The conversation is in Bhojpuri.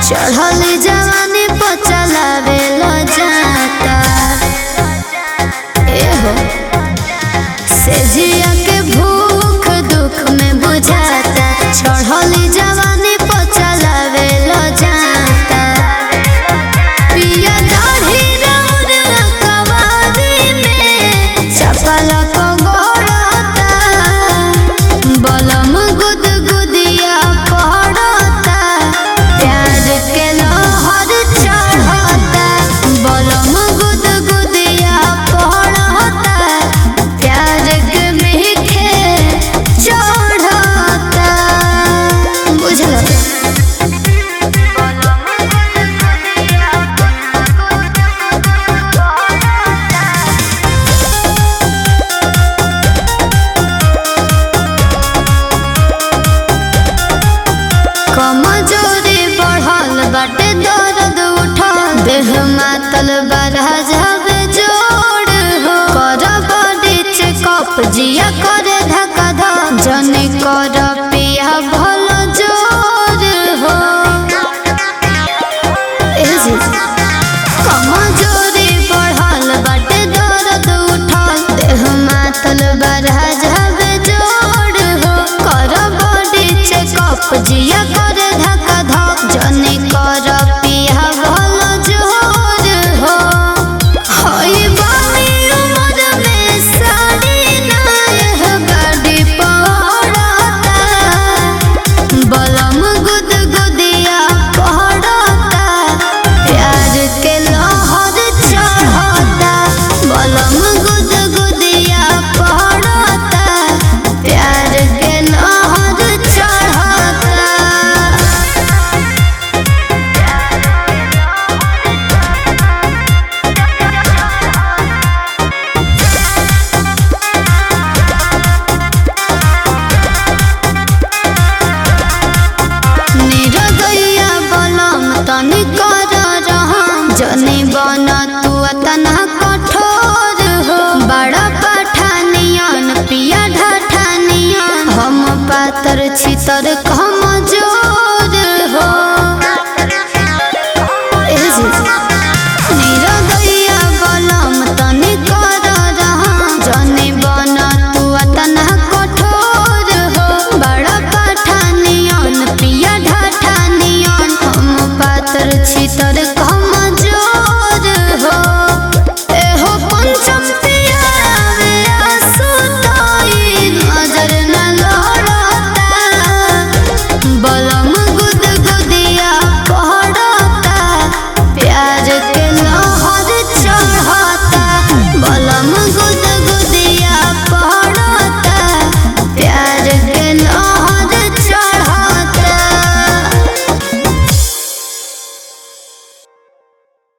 चढ़ल जवानी पर चलावे लो जाता एहो से जिया के भूख दुख में बुझाता चढ़ल जवानी पर चलावे लो जाता पिया दाढ़ी रौर कवारी में चपल को गोड़ता बलम गुद गुदिया पड़ता प्यार के लहर चढ़ता बलम गुद गुदिया पड़ता प्यार के मीठे चढ़ता बुझल कमजोरी बढ़ल बाटे दर्द उठल देह मातल बरह जावे जोड़ हो कर बॉडी चेकअप जिया करे धक्का धक जने कर पिया भल जोर हो ए जी कमजोरी बढ़ल बाटे दर्द उठल देह मातल बरह जावे जोड़ हो कर बॉडी चेकअप जिया करे धक्का धक जने कर पिया भल जोर हो होई बानी उमर में साड़ी नायह गाड़ी पड़ता बलम गुद गुदिया पड़ता प्यार के लहर चढ़ता बलम गुद गुदिया पड़ता प्यार के लहर चढ़ता निरगैया बलम तनी कर रहम जनी बन तू तना कठोर हो बड़ा पठानियन पिया ढठानियन हम पातर छितर कमजोर हो ए जी निरगैया बलम तनी कर रहम जनी बन तू तना कठोर हो बड़ा पठानियन पिया ढठानियन हम पातर छितर कमजोर हो एहो पंचम पियावे आंसू तोई नजर न लड़ता बलम गुद गुदिया पड़ता प्यार के लहर चढ़ता बलम गुद